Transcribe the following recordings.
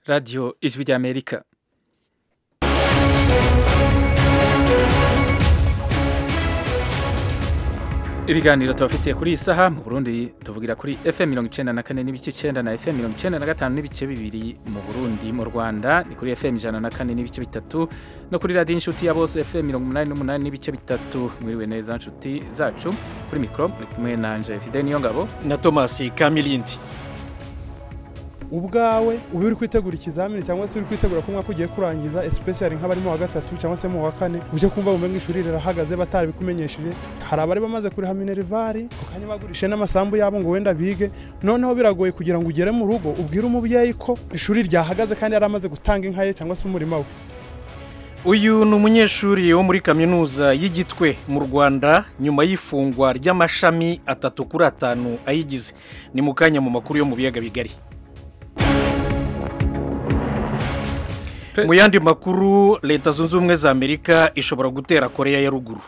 radiyo ijwi ry'amerika ibiganiro tubafitiye kuri iyi saha mu burundi tuvugira kuri fm mirongo icenda na kane n'ibice icenda na fm mirongo icenda na gatanu n'ibice bibiri mu burundi mu rwanda ni kuri fm ijana na kane n'ibice bitatu no kuri radiyo inshuti ya bose fm mirongo umunani n'umunani n'ibice bitatu mwiriwe neza nshuti zacu kuri mikoro muri kumwe nanje fide niyo ngabo na tomasi kamilindi ubwawe uba uri kwitegura ikizamini cyangwa se uri kwitegura ko umwaka ugiye kurangiza especially nk'abari mu wa gatatu cyangwa se mu wa kane uje kumva bumenga ishuri rirahagaze batarabikumenyesheje hari abari bamaze kuriha minervari ku kanya bagurishe n'amasambu yabo ngo wenda bige noneho biragoye kugira ngo ugere mu rugo ubwire umubyeyi ko ishuri ryahagaze kandi yari amaze gutanga inka ye cyangwa se umurima we uyu ni umunyeshuri wo muri kaminuza y'igitwe mu rwanda nyuma y'ifungwa ry'amashami atatu kuri atanu ayigize ni mu kanya mu makuru yo mu biyaga bigari mu yandi makuru leta zunze ubumwe za amerika ishobora gutera koreya ya ruguru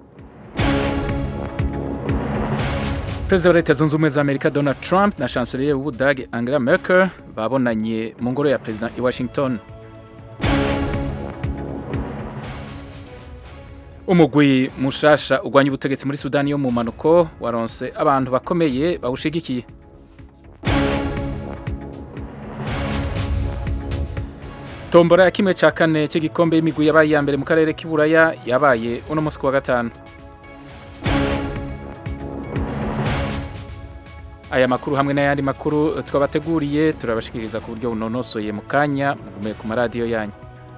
perezida wa leta zunze ubumwe za amerika donald trump na chancelier w'ubudage angela merkel babonanye mu ngoro ya perezida i washington umugwi mushasha urwanya ubutegetsi muri sudani yo mu mpanuko waronse abantu bakomeye bawushigikiye tombora ya kimwe cya kane cy'igikombe y'imigwi yabaye iya mbere mu karere k'iburaya yabaye uno munsi ku wa gatanu aya makuru hamwe n'ayandi makuru twabateguriye turabashikiriza ku buryo bunonosoye mu kanya mugume ku maradiyo yanyu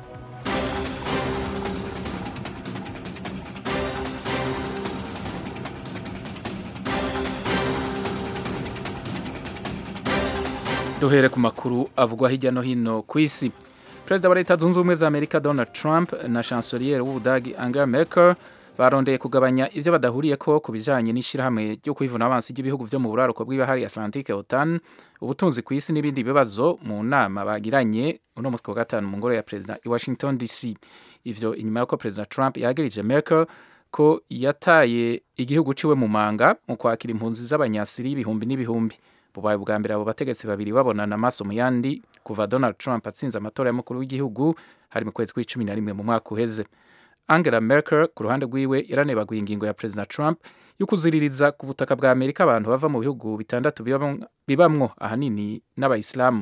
duhere ku makuru avugwa hirya no hino ku isi perezida wa leta zunze ubumwe za amerika donald trump na chancelier w'ubudagi angela merkel barondeye kugabanya ibyo badahuriye ko ku bijyanye n'ishyirahamwe ryo kwivuna abansi ry'ibihugu byo mu buraruko bw'ibahari atlantique otan ubutunzi ku isi n'ibindi bibazo mu nama bagiranye uno mutwe wa gatanu mu ngoro ya perezida i washington dc ivyo inyuma y'uko perezida trump yagirije merkel ko yataye igihugu ciwe mu manga mu kwakira impunzi z'abanyasiri y'ibihumbi n'ibihumbi bubaye bwa mbere abo bategetsi babiri babonana amaso mu yandi kuva donald trump atsinze amatora y'umukuru w'igihugu hari mu kwezi kw'icumi na rimwe mu mwaka uheze angela merkel ku ruhande rwiwe yaranebaguye ingingo ya perezida trump yo kuziririza ku butaka bwa amerika abantu bava mu bihugu bitandatu bibamwo ahanini n'abayisilamu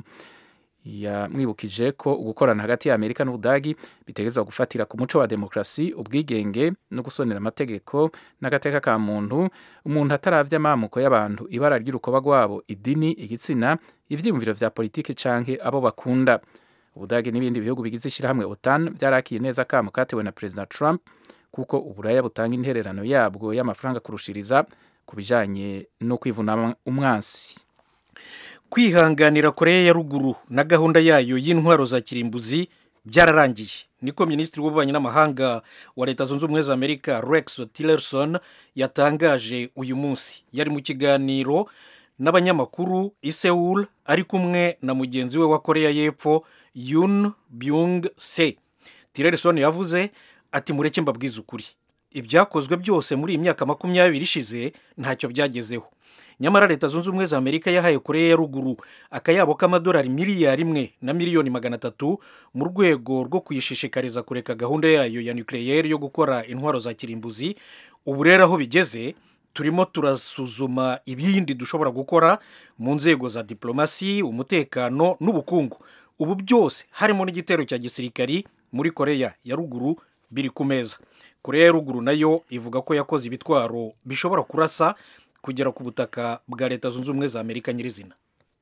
yamwibukije ko ugukorana hagati ya amerika n'ubudagi bitegerezwa gufatira ku muco wa demokarasi ubwigenge no gusonera amategeko n'agateka ka muntu umuntu ataravya amamuko y'abantu ibara ry'urukoba rwabo idini igitsina ivyiyumviro vya politiki canke abo bakunda ubudagi n'ibindi bihugu bigize ishyirahamwe otan byarakiye neza akamo katewe na perezida trump kuko uburaya butanga intererano yabwo y'amafaranga kurushiriza ku bijanye no kwivuna umwansi kwihanganira koreya ya ruguru na gahunda yayo y'intwaro za kirimbuzi byararangiye niko minisitiri w'ububanyi n'amahanga wa leta zunze ubumwe za amerika rex tillerson yatangaje uyu munsi yari mu kiganiro n'abanyamakuru i Seoul ari kumwe na mugenzi we wa koreya y'epfo yun byung se tillerson yavuze ati mureke mbabwize ukuri ibyakozwe byose muri iyi myaka makumyabiri ishize ntacyo byagezeho nyamara leta zunze ubumwe za amerika yahaye koreya ya ruguru akayabo k'amadolari miliyari imwe na miliyoni magana atatu mu rwego rwo kuyishishikariza kureka gahunda yayo ya nucleaire yo gukora intwaro za kirimbuzi ubu rero aho bigeze turimo turasuzuma ibindi dushobora gukora mu nzego za diplomasi umutekano n'ubukungu ubu byose harimo n'igitero cya gisirikari muri koreya ya ruguru biri ku meza koreya ya ruguru nayo ivuga ko yakoze ibitwaro bishobora kurasa kugera ku butaka bwa leta zunze ubumwe za amerika nyirizina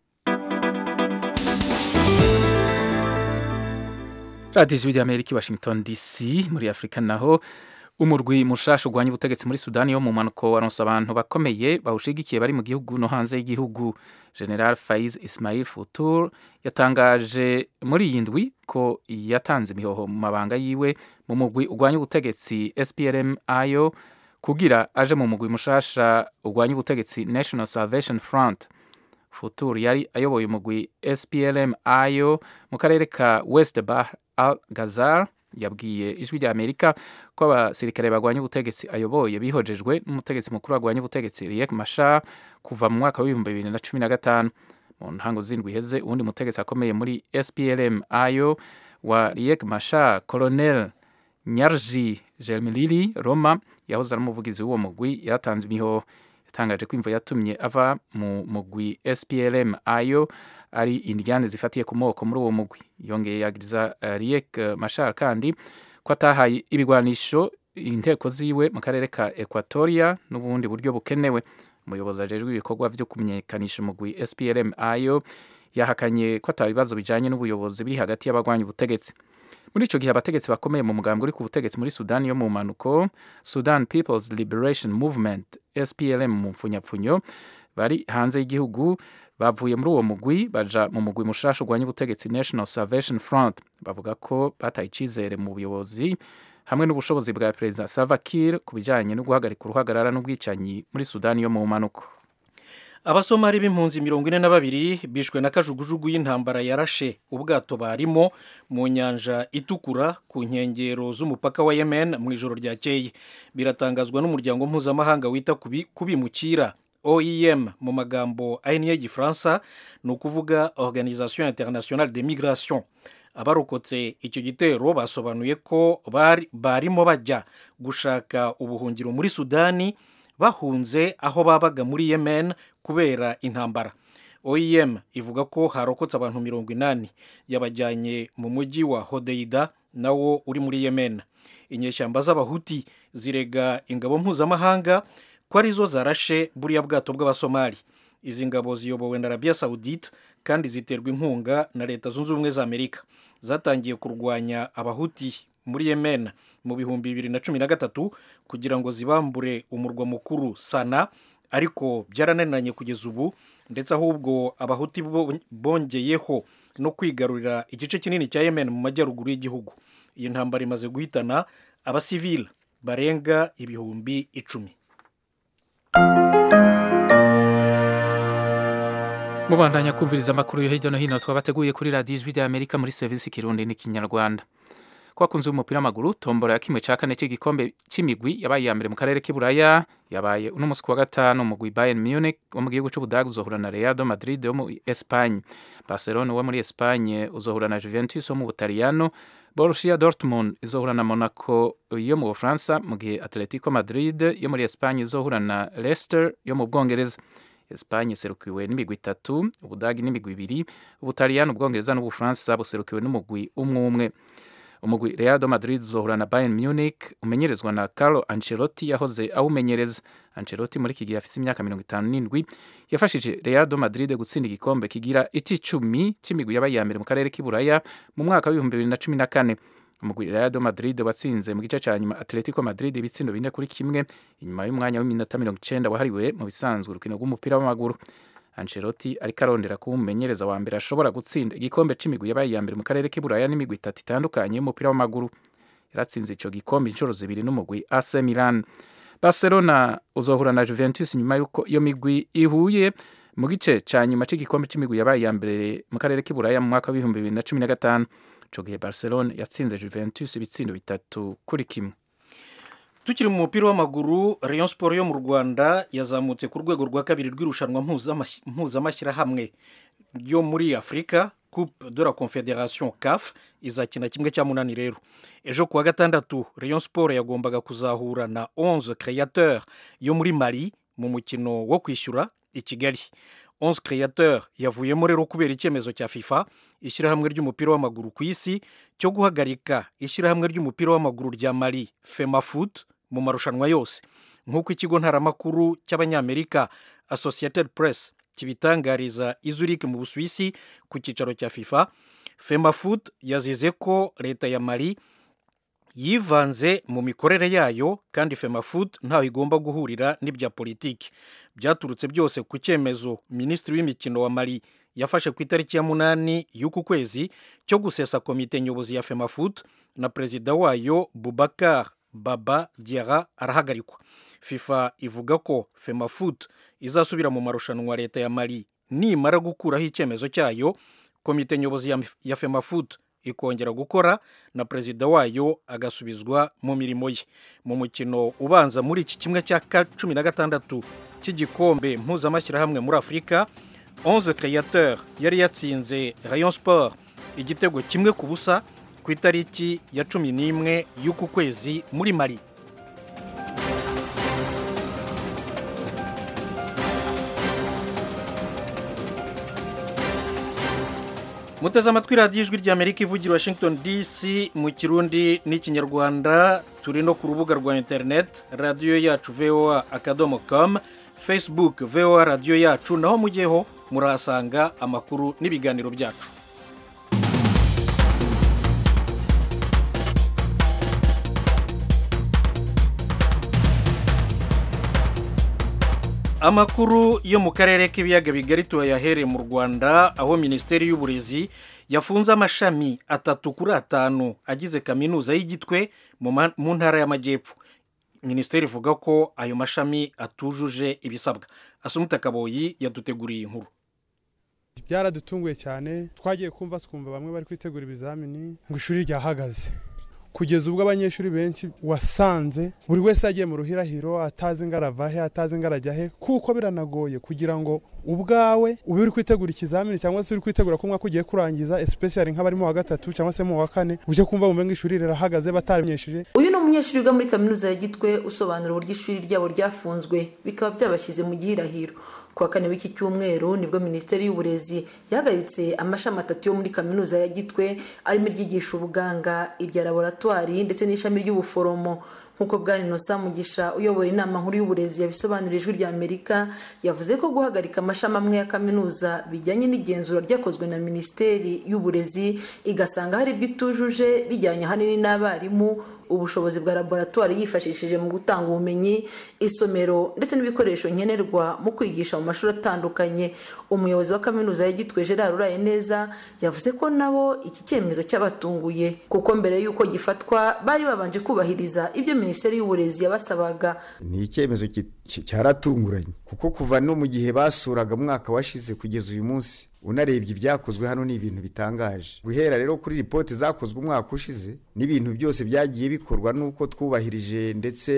radiyo ijwi ry'amerika i washington dc muri afurika naho umurwi mushasha urwanya ubutegetsi muri sudani yo mu mpanuko waronse abantu bakomeye bawushigikiye bari mu gihugu no hanze y'igihugu general faiz ismail futur yatangaje muri iyi ndwi ko yatanze imihoho mu mabanga yiwe mu mugwi urwanya ubutegetsi splm ayo kugira aje mu mugwi mushasha urwanya ubutegetsi national salvation front futur yari ayoboye umugwi splm ayo mu karere ka west bah al gazar yabwiye ijwi rya amerika ko abasirikare barwanya ubutegetsi ayoboye bihojejwe n'umutegetsi mukuru warwanya ubutegetsi riek mashar kuva mu mwaka w'ibihumbi bibiri na cumi na gatanu mu ntango z'indwi iheze uwundi mutegetsi akomeye muri SPLM ayo wa Riek Machar Colonel Nyarji Jelmilili Roma yahoze ari umuvugizi w'uwo mugwi yaratanze imihoho yatangaje ko imvo yatumye ava mu mugwi SPLM ayo ari indyane zifatiye ku moko muri uwo mugwi yongeye yagiriza uh, Riek Machar kandi ko atahaye ibigwanisho inteko ziwe mu karere ka Equatoria n'ubundi buryo bukenewe umuyobozi ajejwe ibikorwa byo kumenyekanisha umugwi SPLM ayo yahakanye ko atabibazo bijanye n'ubuyobozi biri hagati y'abagwanya ubutegetsi muri ico gihe abategetsi bakomeye mu mugambi uri ku butegetsi muri Sudan yo mu manuko Sudan People's Liberation Movement SPLM mu mfunyapfunyo bari hanze y'igihugu bavuye muri uwo mugwi baja mu mugwi mushasha urwanya ubutegetsi National Salvation Front bavuga ko bataye icizere mu buyobozi hamwe n'ubushobozi bwa perezida Salva Kiir ku bijanye no guhagarika uruhagarara n'ubwicanyi muri Sudani yo mu manuko abasomali b'impunzi mirongo ine na babiri bishwe na kajugujugu y'intambara yarashe ubwato barimo mu nyanja itukura ku nkengero z'umupaka wa yemen mu ijoro ryakeye biratangazwa n'umuryango mpuzamahanga wita ku bimukira oem mu magambo ahinnye y'igifaransa ni ukuvuga organisation internationale de migration abarokotse icyo gitero basobanuye ko barimo bajya gushaka ubuhungiro muri sudani bahunze aho babaga muri yemen kubera intambara oem ivuga ko harokotse abantu mirongo inani yabajyanye mu mujyi wa hodeida nawo uri muri yemen inyeshyamba z'abahuti zirega ingabo mpuzamahanga ko arizo zarashe buriya bwato bw'abasomali izi ngabo ziyobowe na arabiya sawudite kandi ziterwa inkunga na leta zunze ubumwe za amerika zatangiye kurwanya abahuti muri yemen mu bihumbi bibiri na cumi na gatatu kugira ngo zibambure umurwa mukuru sana ariko byarananiranye kugeza ubu ndetse ahubwo abahuti bongeyeho no kwigarurira igice kinini cya yemen mu majyaruguru y'igihugu iyi ntambara imaze guhitana abasivili barenga ibihumbi icumi mubandanya kumviriza amakuru yo hirya no hino twabateguye kuri radiyo ijwi rya amerika muri serivisi kirundi n'ikinyarwanda ko akunze umupira w'amaguru tombora ya kimwe cya kane cy'igikombe cy'imigwi yabaye iya mbere mu karere k'iburaya yabaye uno munsi wa gatanu umugwi bayern munich wo mu gihugu cy'ubudage uzohura na real madrid wo muri espagne barcelona wo muri espagne uzohura na juventus wo mu butaliyano borussia dortmund izohura na monaco yo mu bufaransa mu gihe atletico madrid yo muri espagne izohura na leicester yo mu bwongereza Espagne serukiwe n'imigwi itatu ubudagi n'imigwi ibiri ubutaliyano ubwongereza n'ubufaransa buserukiwe n'umugwi umwe umwe umugwi Real Madrid uzohura na Bayern Munich umenyerezwa na Carlo Ancelotti yahoze awumenyereza Ancelotti muri iki gihe afise imyaka mirongo itanu n'indwi yafashije Real Madrid gutsinda igikombe kigira icumi c'imigwi yabaye iya mbere mu karere k'iburaya mu mwaka w'ibihumbi bibiri na cumi na kane umugwi Real Madrid watsinze mu gice ca nyuma Atletico Madrid ibitsindo bine kuri kimwe inyuma y'umwanya w'iminota mirongo icenda wahariwe mu bisanzwe urukino rw'umupira w'amaguru Ancelotti ariko arondera kuba umumenyereza wa mbere ashobora gutsinda igikombe c'imigwi yabaye iya mbere mu karere k'iburaya n'imigwi itatu itandukanye y'umupira w'amaguru yaratsinze ico gikombe inshuro zibiri n'umugwi AC Milan Barcelona uzohura na Juventus nyuma y'uko iyo migwi ihuye mu gice ca nyuma c'igikombe c'imigwi yabaye iya mbere mu karere k'iburaya mu mwaka w'ibihumbi bibiri na cumi na gatanu ico gihe Barcelona yatsinze Juventus ibitsindo bitatu kuri kimwe tukiri mu mupira w'amaguru Rayon Sport yo mu Rwanda yazamutse ku rwego rwa kabiri rw'irushanwa mpuzamashyirahamwe ryo muri Afurika Coupe de la Confederation CAF izakina kimwe cya munani rero ejo kuwa gatandatu Rayon Sport yagombaga kuzahura na 11 créateurs yo muri Mali mu mukino wo kwishyura i Kigali 11 créateurs yavuyemo rero kubera icyemezo cya FIFA ishyirahamwe ry'umupira w'amaguru ku isi cyo guhagarika ishyirahamwe ry'umupira w'amaguru rya Mali FEMAFOOT mu marushanwa yose nk'uko ikigo ntaramakuru cy'abanyamerika Associated Press kibitangariza izurike mu Busuwisi ku cyicaro cya FIFA FEMAFOOT yazize ko leta ya Mali yivanze mu mikorere yayo kandi FEMAFOOT ntaho igomba guhurira n'ibya politiki byaturutse byose ku cyemezo minisitiri w'imikino wa Mali yafashe ku itariki ya munani y'uku kwezi cyo gusesa komite nyobozi ya FEMAFOOT na perezida wayo Boubacar Baba Diarra arahagarikwa FIFA ivuga ko FEMAFOOT izasubira mu marushanwa leta ya Mali nimara gukuraho icyemezo cyayo komite nyobozi ya, ya FEMAFOOT ikongera gukora na perezida wayo agasubizwa mu mirimo ye mu mukino ubanza muri iki kimwe cya cumi na gatandatu cy'igikombe mpuzamashyirahamwe muri afurika onze créateur yari yatsinze rayon sport igitego kimwe ku busa ku itariki ya cumi n'imwe y'uku kwezi muri mari muteze amatwi radiyo ijwi ry'amerika ivugira washington dc mu kirundi n'ikinyarwanda turi no ku rubuga rwa interineti radiyo yacu voa akadomo com facebook voa radiyo yacu naho mujyeho murahasanga amakuru n'ibiganiro byacu amakuru yo mu karere k'ibiyaga bigari tuyahereye mu rwanda aho minisiteri y'uburezi yafunze amashami atatu kuri atanu agize kaminuza y'igitwe mu ntara y'amajyepfo minisiteri ivuga ko ayo mashami atujuje ibisabwa asumuta kaboyi yaduteguriye inkuru byaradutunguye cyane twagiye kumva twumva bamwe bari kwitegura ibizamini ngo ishuri ryahagaze kugeza ubwo abanyeshuri benshi wasanze buri wese yagiye mu ruhirahiro atazi ngo arava he atazi ngo arajya he kuko biranagoye kugira ngo ubwawe ube uri kwitegura ikizamini cyangwa se uri kwitegura ko umwaka ugiye kurangiza especially nk'abarimo wa gatatu cyangwa se mu wa kane ujye kumva bumve ngo ishuri rirahagaze batamenyesheje uyu ni umunyeshuri wiga muri kaminuza ya gitwe usobanura uburyo ishuri ryabo ryafunzwe bikaba byabashyize mu gihirahiro ku wa kane w'iki cyumweru nibwo minisiteri y'uburezi yahagaritse amashami atatu yo muri kaminuza ya gitwe arimo iryigisha ubuganga irya laboratwari ndetse n'ishami ry'ubuforomo nk'uko bwana inosa mugisha uyobora inama nkuru y'uburezi yabisobanurira ijwi rya amerika yavuze ko guhagarika amashami amwe ya kaminuza bijyanye n'igenzura ryakozwe na minisiteri y'uburezi igasanga hari ibyo itujuje bijyanye ahanini n'abarimu ubushobozi bwa laboratwari yifashishije mu gutanga ubumenyi isomero ndetse n'ibikoresho nkenerwa mu kwigisha mu mashuri atandukanye umuyobozi wa kaminuza ya gitwe gerard uraye neza yavuze ko nabo iki cyemezo cyabatunguye kuko mbere y'uko gifatwa bari babanje kubahiriza ibyo minisiteri y'uburezi yabasabaga ni icyemezo cyaratunguranye kuko kuva no mu gihe basuraga umwaka washize kugeza uyu munsi unarebye ibyakozwe hano ni ibintu bitangaje guhera rero kuri ripoti zakozwe umwaka ushize n'ibintu byose byagiye bikorwa n'uko twubahirije ndetse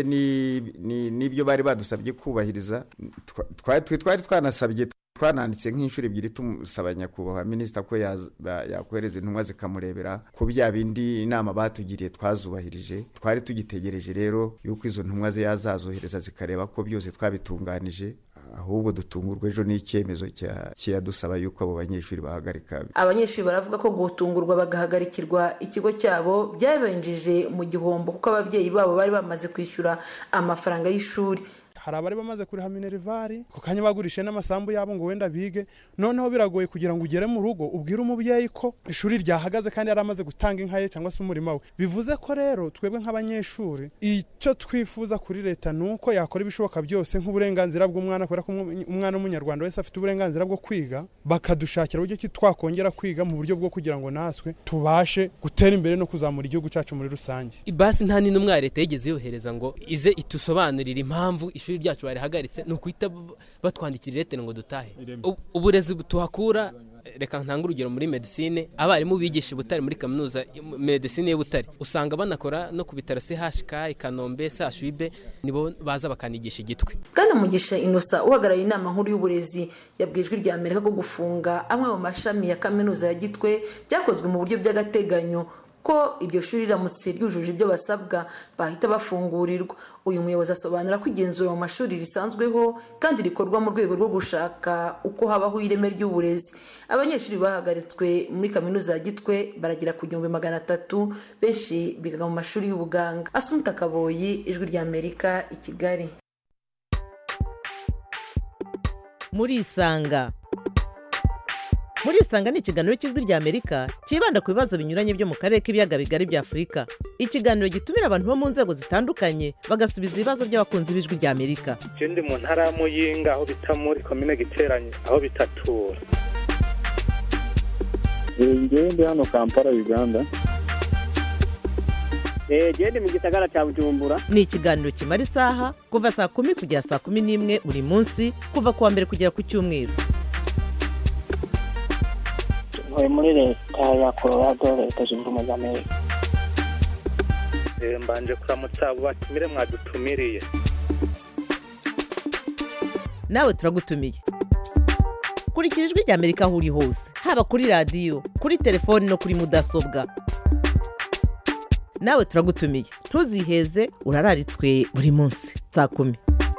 n'ibyo bari badusabye kubahiriza twari twanasabye twananditse nk'inshuro ebyiri tumusaba nyakubahwa minisita ko yakohereza intumwa zikamurebera ko bya bindi inama batugiriye twazubahirije twari tugitegereje rero yuko izo ntumwa ze yazazohereza zikareba ko byose twabitunganije ahubwo dutungurwa ejo n'icyemezo kiyadusaba yuko abo banyeshuri bahagarika abanyeshuri baravuga ko gutungurwa bagahagarikirwa ikigo cyabo byabenjije mu gihombo kuko ababyeyi babo bari bamaze kwishyura amafaranga y'ishuri hari abari bamaze kuriha minervari ku kanya bagurishe n'amasambu yabo ngo wenda bige noneho biragoye kugira ngo ugere mu rugo ubwire umubyeyi ko ishuri ryahagaze kandi yari amaze gutanga inka ye cyangwa se umurima we bivuze ko rero twebwe nk'abanyeshuri icyo twifuza kuri leta ni uko yakora ibishoboka byose nk'uburenganzira bw'umwana kubera ko umwana w'umunyarwanda wese afite uburenganzira bwo kwiga bakadushakira uburyo ki twakongera kwiga mu buryo bwo kugira ngo natwe tubashe gutera imbere no kuzamura igihugu cyacu muri rusange basi nta n'intumwa leta yigeze yohereza ngo ize itusobanurire impamvu ishuri ryacu barihagaritse ni ukuhita batwandikira iretero ngo dutahe uburezi tuhakura reka ntanga urugero muri medisine abarimu bigisha i butare muri kaminuza medisine y'u butare usanga banakora no ku bitaro chk i kanombe sashibe nibo baza bakanigisha igitwe bwana mugisha inosa uhagarariye inama nkuru y'uburezi yabwijwe rya amerika ko gufunga amwe mu mashami ya kaminuza ya gitwe byakozwe mu buryo by'agateganyo ko iryo shuri riramutse ryujuje ibyo basabwa bahita bafungurirwa uyu muyobozi asobanura ko igenzura mu mashuri risanzweho kandi rikorwa mu rwego rwo gushaka uko habaho ireme ry'uburezi abanyeshuri bahagaritswe muri kaminuza ya gitwe baragera ku gihumbi magana atatu benshi bigaga mu mashuri y'ubuganga asumuta kaboyi ijwi rya amerika i kigali muri isanga muri isanga ni ikiganiro cy'ijwi rya amerika cyibanda ku bibazo binyuranye byo mu karere k'ibiyaga bigari bya afurika ikiganiro gitumira abantu bo mu nzego zitandukanye bagasubiza ibibazo by'abakunzi b'ijwi rya amerika je ndi mu ntara ya muyinga aho bita muri komine giteranye aho bitatura ngewe ndi hano kampala uganda genda mu gisagara cya bujumbura ni ikiganiro kimara isaha kuva saa kumi kugera saa kumi n'imwe buri munsi kuva ku wa mbere kugera ku cyumweru ntuye muri leta ya colorado leta zunze ubumwe za amerika mbanje kuramutsa abo batumire mwadutumiriye nawe turagutumiye kurikira ijwi rya amerika aho uri hose haba kuri radiyo kuri telefoni no kuri mudasobwa nawe turagutumiye ntuziheze urararitswe buri munsi saa kumi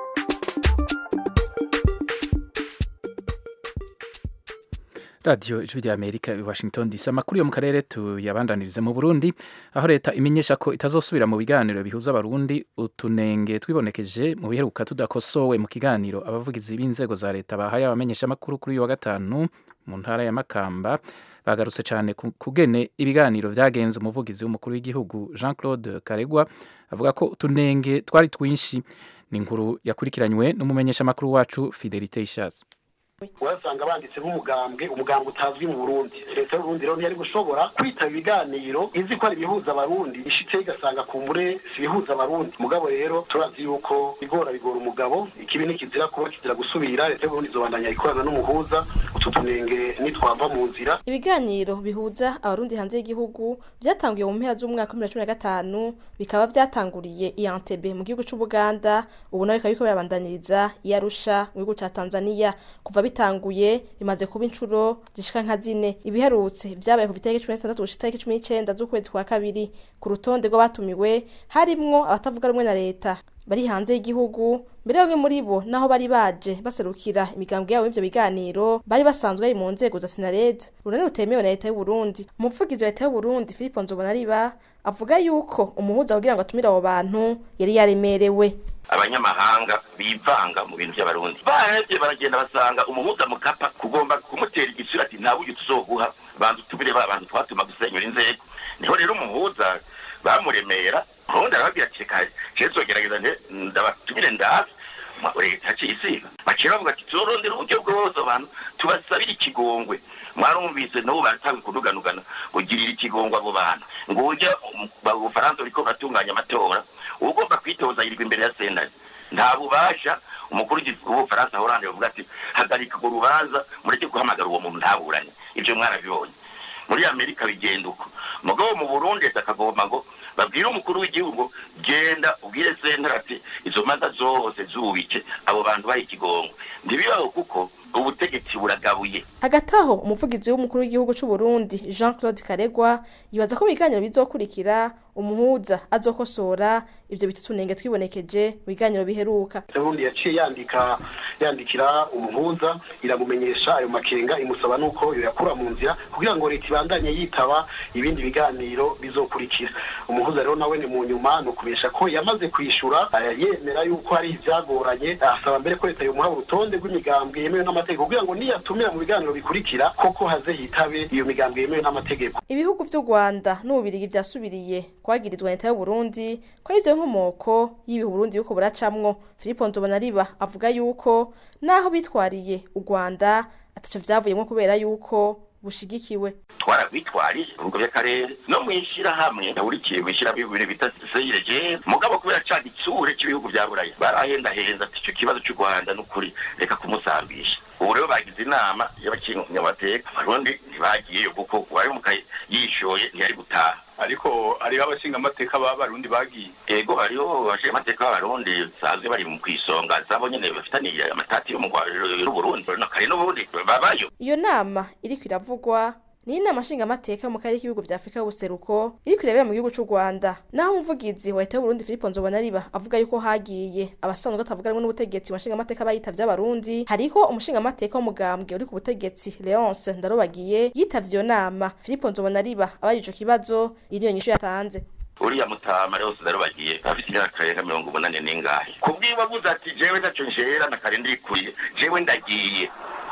radiyo ijwi rya amerika i washington dc amakuru yo mu karere tuyabandanirize mu burundi aho leta imenyesha ko itazosubira mu biganiro bihuza abarundi utunenge twibonekeje mu biheruka tudakosowe mu kiganiro abavugizi b'inzego za leta bahaye abamenyesha amakuru kuri uyu wa gatanu mu ntara ya makamba bagarutse cyane ku kugene ibiganiro byagenze umuvugizi w'umukuru w'igihugu jean claude karegwa avuga ko utunenge twari twinshi ni inkuru yakurikiranywe n'umumenyeshamakuru wacu fidelite ishaza urasanga banditse nk'umugambwe umugambwe utazwi mu burundi leta y'uburundi rero ntiyari gushobora kwitaba ibiganiro izi ko ari ibihuza abarundi ishitse igasanga ku mbure si ibihuza abarundi mugabo rero turazi yuko bigora bigora umugabo ikibi nikizira kuba kizira gusubira leta y'uburundi izobandanya ikorana n'umuhuza utu tunenge nitwava mu nzira ibiganiro bihuza abarundi hanze y'igihugu byatanguye mu mpera z'umwaka wa bibiri na cumi na gatanu bikaba byatanguriye i Entebbe mu gihugu c'ubuganda ubu nawe bikaba biriko birabandaniriza i Arusha mu gihugu ca tanzania kuva bitanguye bimaze kuba inshuro zishika nka zine ibiherutse vyabaye ku itariki cumi n'itandatu gushika itariki cumi n'icenda z'ukwezi kwa kabiri ku rutonde rw'abatumiwe harimwo abatavuga rumwe na leta bari hanze y'igihugu mbere bamwe muri bo naho bari baje baserukira imigambwe yabo y'ivyo biganiro bari basanzwe bari mu nzego za sinarede urunani rutemewe na leta y'uburundi umuvugizi wa leta y'uburundi filipo nzobonariba avuga yuko umuhuza kugira ngo atumire abo bantu yari yaremerewe abanyamahanga bivanga mu bintu by'abarundi barevye baragenda basanga umuhuza mukapa kugomba kumutera igitsura ati nta buryo tuzoguha banza utubire ba bantu twatuma gusenyura inzego niho rero umuhuza bamuremera ubundi arababwira ati reka jewe zogerageza nte ndabatumire ndabe leta cisiga bakira bavuga ati turondera uburyo bwose abantu tubasabire ikigongwe mwarumvise nabo baratangiye kuduganugana ugirira ikigongwe abo bantu ngo ujya ubufaransa buriko buratunganya amatora ugomba kwitoza yirirwa imbere ya sentare nta bubasha umukuru w'ubufaransa horande bavuga ati hagarika urwo rubanza mureke guhamagara uwo muntu ntaburane ibyo mwarabibonye muri amerika bigenda uko mugabo mu burundi leta akagomba ngo babwire umukuru w'igihugu genda ubwire sentare ati izo manza zose zubike abo bantu baha ikigongo ntibibaho kuko ubutegetsi buragabuye hagati aho umuvugizi w'umukuru w'igihugu c'u Burundi Jean Claude Karegwa yibaza ko mu biganiro bizokurikira umuhuza azokosora ivyo bitutunenge twibonekeje mu biganiro biheruka ubundi yaciye yandika yandikira umuhuza iramumenyesha ayo makenga imusaba nuko yoyakura mu nzira kugira ngo leta ibandanye yitaba ibindi biganiro bizokurikira umuhuza rero nawe ni mu nyuma ni ukubesha ko yamaze kwishura yemera yuko hari ivyagoranye asaba mbere ko leta yomuha urutonde rw'imigambwe yemewe n'amategeko kugira ngo niyatumira mu biganiro bikurikira koko haze hitabe iyo migambwe yemewe n'amategeko ibihugu vy'u Rwanda n'ububirigi vyasubiriye kwagirizwa leta y'u Burundi ko ari vyo nkomoko y'ibihu Burundi yuko buracamwo Filipo Nzobonariba avuga yuko naho bitwariye u Rwanda ataco vyavuyemwo kubera yuko bushigikiwe twaragwitwariye ibihugu by'akarere no mu ishyirahamwe yahurikiye mu ishyirahamwe bita seyireje mugabo kubera ca gitsure cy'ibihugu bya burayi barahendahenza ati ico kibazo cy'u rwanda n'ukuri reka kumusambisha ubu rero bagize inama y'abakinyamateka abarundi ntibagiyeyo kuko uwahemuka yishoye ntiyari gutaha ariko hariho abashingamateka b'abarundi bagiye ego hariho abashingamateka b'abarundi basanzwe bari mu kwisonga zabo nyene bafitaniye amatati yo mu Burundi kare n'ubundi babayo iyo nama iriko iravugwa ni inama nshingamateka mu karere k'ibihugu vya Afrika y'ubuseruko iriko irebera mu gihugu c'u Rwanda naho umuvugizi wa leta y'Uburundi Filipo Nzobonariba avuga yuko hagiye abasanzwe batavuga rumwe n'ubutegetsi mu nshingamateka bayitavye abarundi hariho umushingamateka w'umugambwe uri ku butegetsi Leonce Ndarobagiye yitavye iyo nama Filipo Nzobonariba abaye ico kibazo iriyo nyishu yatanze uriya mutama rero ndarubagiye afite imyaka yenga mirongo umunani n'ingahe kubwiwe avuze ati jewe ntaco njera na kare ndikuriye jewe ndagiye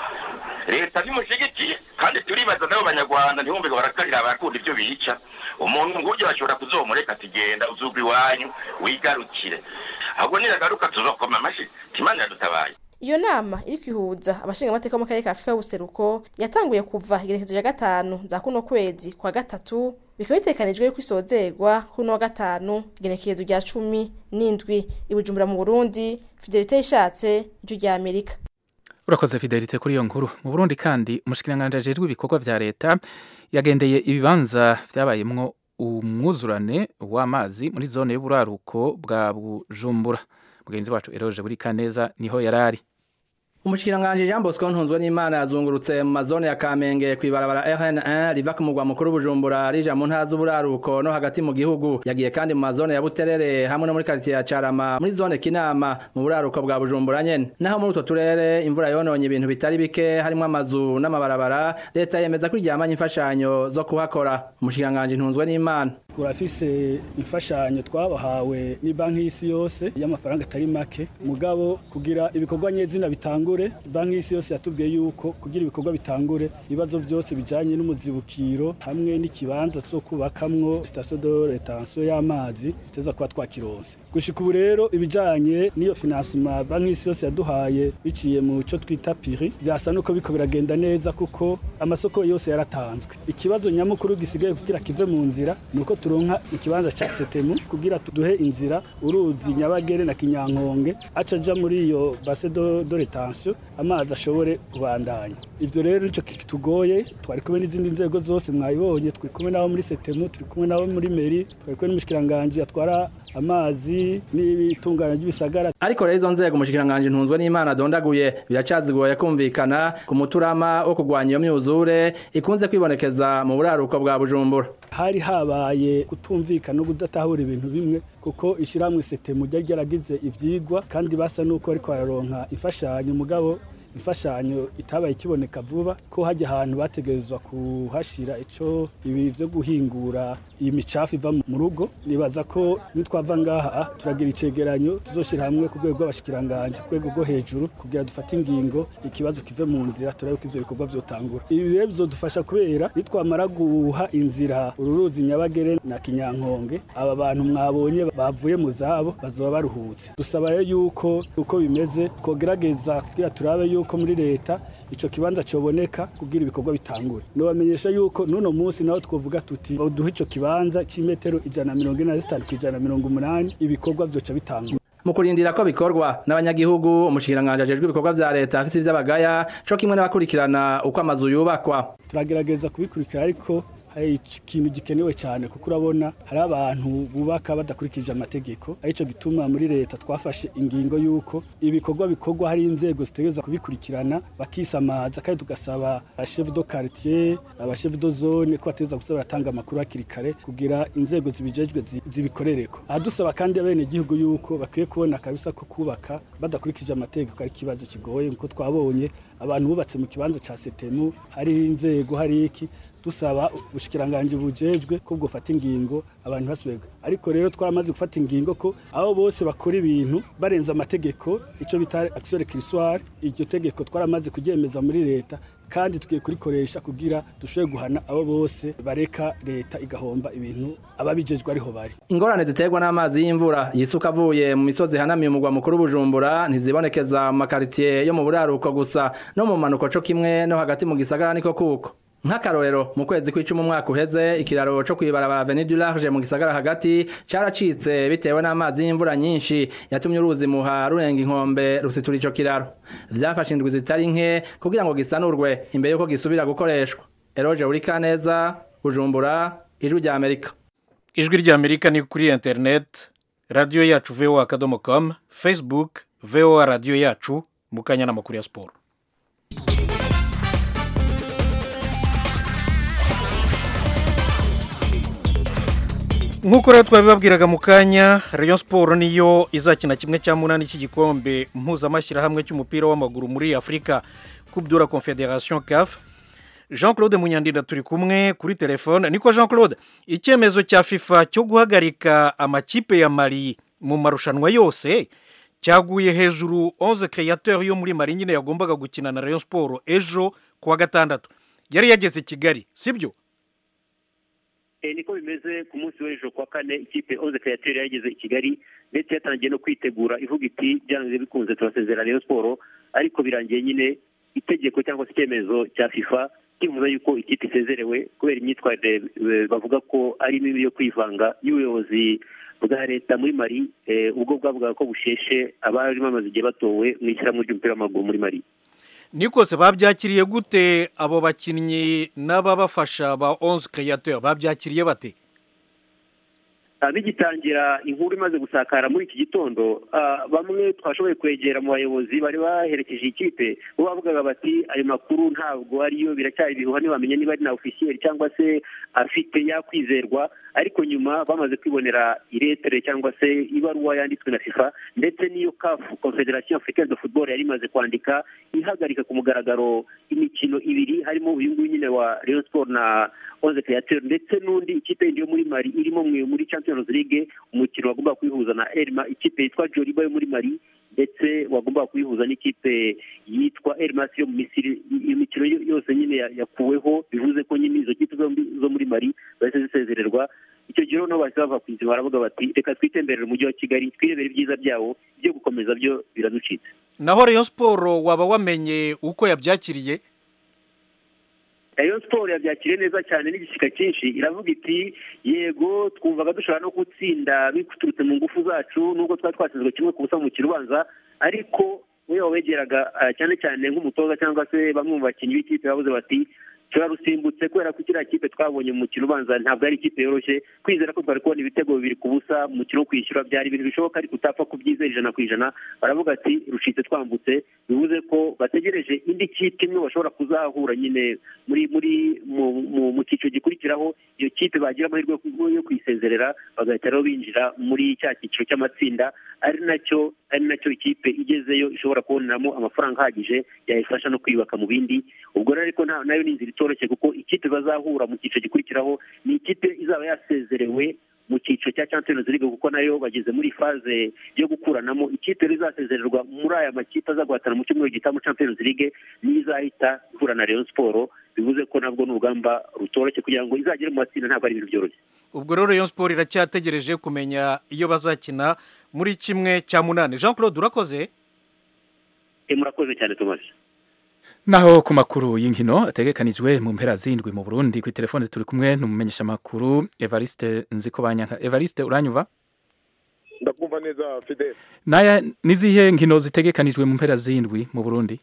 leta ntimushigikiye kandi turibaza nabo banyarwanda ntibumve ngo barakarira abakunda ibyo bica umuntu nguryo bashobora kuzomureka ati genda uzugwa iwanyu wigarukire ahubwo niragaruka tuzokoma amashi timana yadutabaye iyo nama iri kwihuza abashingamateka mu karere ka afurika y'ubuseruko yatanguye kuva igerekezo ya gatanu za kuno kwezi kwa gatatu bikaba bitekanijwe yuko isozerwa kuri uno wa gatanu igenekerezo rya cumi n'indwi i bujumbura mu burundi fidelite ishatse ijwi rya amerika urakoze fidelite kuri iyo nkuru mu burundi kandi umushikiranganji ajejwe ibikorwa vya leta yagendeye ibibanza vyabayemwo umwuzurane w'amazi muri zone y'uburaruko bwa bujumbura mugenzi wacu eroje buri kaneza niho yarari Umushikiranganje Jean Bosco Ntunzwe n'Imana yazungurutse mu mazone ya Kamenge kwibarabara RN1 riva ku mugwa mukuru Bujumbura rija mu ntara z'uburaruko no hagati mu gihugu yagiye kandi mu mazone ya Buterere hamwe no muri quartier ya Carama muri zone Kinama mu buraruko bwa Bujumbura nyene naho muri utwo turere imvura yononye ibintu bitari bike harimo amazu n'amabarabara leta yemeza ko iryamanye imfashanyo zo kuhakora umushikiranganje Ntunzwe n'Imana turafise imfashanyo twabahawe ni banki y'isi yose y'amafaranga atari make mugabo kugira ibikorwa nyezina bitangure banki y'isi yose yatubwiye yuko kugira ibikorwa bitangure ibibazo byose bijanye n'umuzibukiro hamwe n'ikibanza cyo kubakamwo station de retention y'amazi teza kuba twakironse gushika ubu rero ibijanye n'iyo financement banki y'isi yose yaduhaye biciye mu cyo twita piri byasa nuko biko biragenda neza kuko amasoko yose yaratanzwe ikibazo nyamukuru gisigaye kugira kive mu nzira nuko turonka ikibanza ca setemu kugira tuduhe inzira uruzi nyabagere na kinyankonge aca aja muri iyo base de, de retention amazi ashobore kubandanya ivyo rero nico kitugoye twari kumwe n'izindi nzego zose mwayibonye turi kumwe nabo muri setemu turi kumwe nabo muri meri twari kumwe n'umushikiranganje atwara amazi n'ibitunganya ry'ibisagara ariko rero izo nzego umushikiranganje ntunzwe n'Imana dondaguye biracazigoye kumvikana ku muturama wo kugwanya iyo myuzure ikunze kwibonekeza mu buraruko bwa Bujumbura hari habaye kutumvikana no kudatahura ibintu bimwe kuko ishyirahamwe setemu ryari ryaragize ivyigwa kandi basa nuko ariko bararonka imfashanyo mugabo imfashanyo itabaye ikiboneka vuba ko hajya ahantu bategerezwa kuhashira ico ibi vyo guhingura iyi micafu iva mu rugo nibaza ko nitwava ngaha turagira icegeranyo tuzoshira hamwe ku rwego rw'abashikiranganje ku rwego rwo hejuru kugira dufate ingingo ikibazo kive mu nzira turabe ko ivyo bikorwa vyotangura ibi rero bizodufasha kubera nitwamara guha inzira ururuzi nyabagere na kinyankonge aba bantu mwabonye bavuye mu zabo bazoba baruhutse dusaba rero yuko uko bimeze twogerageza kugira turabe yuko muri leta ico kibanza coboneka kugira ibikorwa bitangure nobamenyesha yuko nuno munsi naho twovuga tuti duhe ico kibanza c'imetero ijana na mirongo ine na zitanu kw'ijana na mirongo umunani ibikorwa vyoca bitangura mu kurindira ko bikorwa n'abanyagihugu umushikiranganje ajejwe ibikorwa vya leta afise ivy'abagaya co kimwe n'abakurikirana uko amazu yubakwa turagerageza kubikurikira ariko hari ikintu gikenewe cyane kuko urabona hari abantu bubaka badakurikije amategeko arico gituma muri leta twafashe ingingo y'uko ibikorwa bikorwa hari inzego zitegereza kubikurikirana bakisamaza kandi tugasaba chef de quartier aba chef de zone ko bategereza kuza baratanga amakuru hakiri kare kugira inzego zibijejwe zibikorereko ahadusaba kandi abene gihugu y'uko bakwiye kubona kabisa ko kubaka badakurikije amategeko ari ikibazo kigoye nkuko twabonye abantu bubatse mu kibanza ca setemu hari inzego hari iki dusaba ubushikiranganje bujejwe ko bwofata ingingo abantu basubirwa ariko rero twaramaze gufata ingingo ko abo bose bakora ibintu barenza amategeko ico bita action récursoire iryo tegeko twaramaze kuryemeza muri leta kandi tugiye kurikoresha kugira dushobore guhana abo bose bareka leta igahomba ibintu ababijejwe ariho bari ingorane ziterwa n'amazi y'imvura yisuka avuye mu misozi hanamiye umugwa mukuru bujumbura ntizibonekeza mu makaritiye yo mu buraruko gusa no mu manuko co kimwe no hagati mu gisagara niko kuko nk'akarorero mu kwezi kw'icumi umwaka uheze ikiraro co kwibarabara Avenue du Large mu gisagara hagati caracitse bitewe n'amazi y'imvura nyinshi yatumye uruzi muha rurenga inkombe rusitura ico kiraro vyafashe indwi zitari nke kugira ngo gisanurwe imbere yuko gisubira gukoreshwa Eroje Urikaneza Bujumbura ijwi rya Amerika ijwi rya Amerika ni kuri internet radio yacu voa.com Facebook voa radio yacu mukanya n'amakuru ya sport nk'uko rero twabibabwiraga mu kanya rayon siporo niyo izakina kimwe cya munani cy'igikombe mpuzamashyirahamwe cy'umupira w'amaguru muri afurika kubdura confederation caf jean claude munyandinda turi kumwe kuri telefone niko jean claude icyemezo cya fifa cyo guhagarika amakipe ya mari mu marushanwa yose cyaguye hejuru 11 créateur yo muri mari nyine yagombaga gukina na rayon siporo ejo kuwa gatandatu yari yageze i kigali sibyo niko bimeze ku munsi w'ejo kwa kane ikipe onze kayateri yageze i kigali ndetse yatangiye no kwitegura ivuga iti byanze bikunze turasezera rayon siporo ariko birangiye nyine itegeko cyangwa se icyemezo cya fifa kivuga yuko ikipe isezerewe kubera imyitwarire bavuga ko ari mibi yo kwivanga y'ubuyobozi bwa leta muri mari ubwo bwavugaga ko busheshe abari bamaze igihe batowe mu ishyirahamwe ry'umupira w'amaguru muri mari nikose babyakiriye gute abo bakinnyi n'ababafasha ba onze créateur babyakiriye bate Ah, bigitangira inkuru imaze gusakara muri iki gitondo ah, bamwe twashoboye kwegera mu bayobozi bari baherekeje iyi kipe bo bavugaga bati ayo makuru ntabwo ariyo biracyari ibihuha ntibamenye niba ari na ofisiyeri cyangwa se afite yakwizerwa ariko nyuma bamaze kwibonera iretere cyangwa se ibaruwa yanditswe na fifa ndetse n'iyo kafu confederation africaine de football yari imaze kwandika ihagarika ku mugaragaro imikino ibiri harimo uyu nguyu nyine wa rayon sport na onze createur ndetse n'undi ikipe yindi yo muri mari irimo mwe muri champions league umukino wagomba kwihuza na elma ikipe yitwa joliba yo muri mari ndetse wagomba kuyihuza n'ikipe yitwa elmas yo mu misiri iyo mikino yo- yose nyine ya- yakuweho bivuze ko nyine izo kipe zombi zo muri mari zahise zisezererwa icyo gihe noneho bahise bava ku izima baravuga bati reka twitemberere umujyi wa kigali twirebere ibyiza byawo ibyo gukomeza byo biraducitse naho rayon siporo waba wamenye uko yabyakiriye rayon siporo yabyakiriye neza cyane n'igishyika cyinshi iravuga iti yego twumvaga dushobora no gutsinda biturutse mu ngufu zacu nubwo twari twatsinzwe kimwe ku busa mu mukino ubanza ariko we wabegeraga ah, cyane cyane nk'umutoza cyangwa se bamwe mu bakinnyi b'ikipe bavuze bati turarusimbutse kubera ko kiriya kipe twabonye mu mukino ubanza ntabwo ari ikipe yoroshye kwizera ko twari kubona ibitego bibiri ku busa mu mukino wo kwishyura byari ibintu bishoboka ariko utapfa kubyizera ijana ku ijana baravuga ati rucitse twambutse bivuze ko bategereje indi kipe imwe bashobora kuzahura nyine muri muri mu mu- mu cyiciro gikurikiraho iyo kipe bagira amahirwe yo- yo kuyisezerera bagahita rero binjira muri cya cyiciro cy'amatsinda ari nacyo ari nacyo ikipe igezeyo ishobora kuboneramo amafaranga ahagije yayifasha no kwiyubaka mu bindi ubwo rero ariko nta- nayo ni inzira itoroshye kuko ikipe bazahura mu cyiciro gikurikiraho ni ikipe izaba yasezerewe mu cyiciro cya Champions League kuko nayo bageze muri faze yo gukuranamo ikipe rero izasezererwa muri aya makipe aza guhatana mu cyumweru gitaha muri Champions League niyo izahita ihura na Rayon Sport bivuze ko nabwo ni urugamba rutoroshye kugira ngo izagere mu matsinda ntabwo ari ibintu byoroshye ubwo rero rayon siporo iracyategereje kumenya iyo bazakina muri kimwe cya munani jean claude urakoze Eh, murakoze cyane Thomas naho ku makuru y'inkino ategekanijwe mu mpera zindwi mu Burundi ku telefone turi kumwe n'umumenyesha makuru Evariste Nzikobanyanka Evariste uranyuva ndakumva neza fidele naya nizihe nkino zitegekanijwe mu mpera zindwi mu Burundi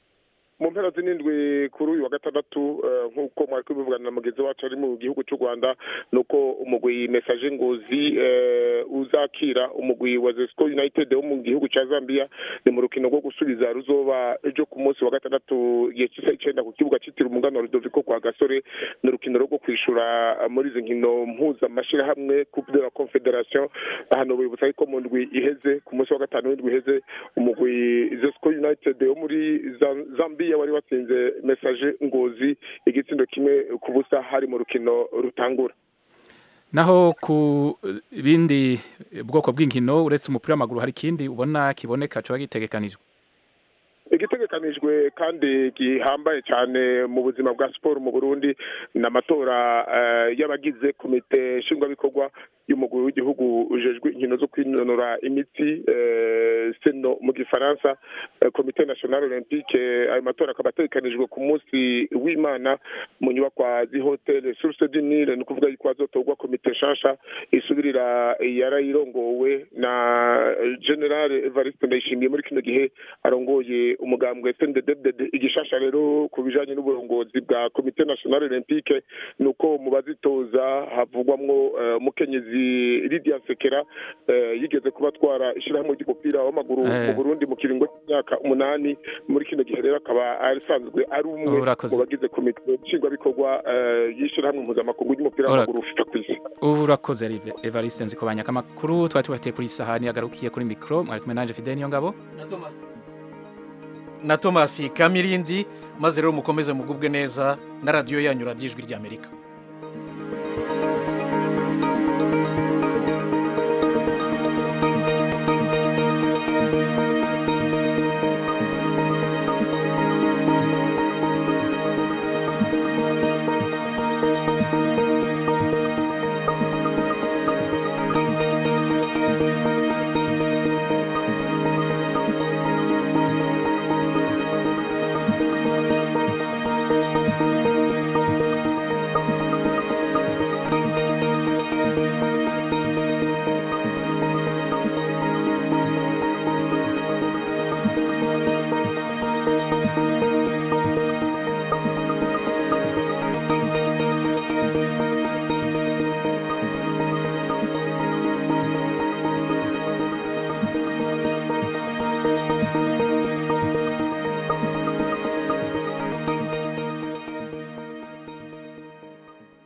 mu mpera z'indwi kuri uyu wa gatandatu eh, nk'uko mwari kubivugana na mugenzi wacu ari mu gihugu cy'u rwanda ni uko umugwi mesaje ngozi eh, uzakira umugwi wa zesco united wo mu gihugu cya zambia ni mu rukino rwo gusubiza ruzoba ejo ku munsi wa gatandatu igihe cy'isaha icyenda ku kibuga cyitiriwe umugana wa rudoviko kwa gasore ni urukino rwo kwishura muri izi nkino mpuzamashyirahamwe coupe de la confederation hano bibutsa yuko mu ndwi iheze ku munsi wa gatanu w'indwi iheze umugwi zesco united wo muri Za- zambia wari watsinze mesaje ngozi igitsindo kimwe ku busa hari mu rukino rutangura naho ku eh, bindi bwoko bw'inkino uretse umupira w'amaguru hari ikindi ubona kiboneka coba gitegekanijwe igitegekanijwe kandi gihambaye cyane mu buzima bwa siporo mu burundi ni amatora eh, y'abagize komite nshingwabikorwa y'umugwi w'igihugu ujejwe inkino zo kwinonora imitsi eh, seno mu gifaransa eh, komite national olympique ayo matora akaba ategekanijwe ku munsi w'imana mu nyubakwa z'ihoteli source du nile ni ukuvuga yuko hazotorwa komite nshasha isubirira yarayirongowe na general evariste ndayishimiye muri kino gihe arongoye umugambwe snddd igishasha rero ku bijanye n'uburongozi bwa komite national olympique ni uko mu bazitoza havugwamwo eh, umukenyezi lidia sekera eh, yigeze kuba atwara ishyirahamwe ry'umupira w'amaguru Eh. mu burundi mu kiringo cy'imyaka umunani muri kino gihe rero akaba asanzwe ari umwe Urakoze. mu bagize komite nshingwabikorwa eh, y'ishyirahamwe mpuzamakungu ry'umupira Ura- w'amaguru fifa ku isi urakoze Erive- Evariste Nzikobanyanka amakuru twari tubafitiye kuri iyi sahani agarukiye kuri mikro mwari kumwe nanje Fidel Niyongabo na thomas kamirindi maze rero mukomeze mugubwe neza na radiyo yanyu radiyo ijwi ry'amerika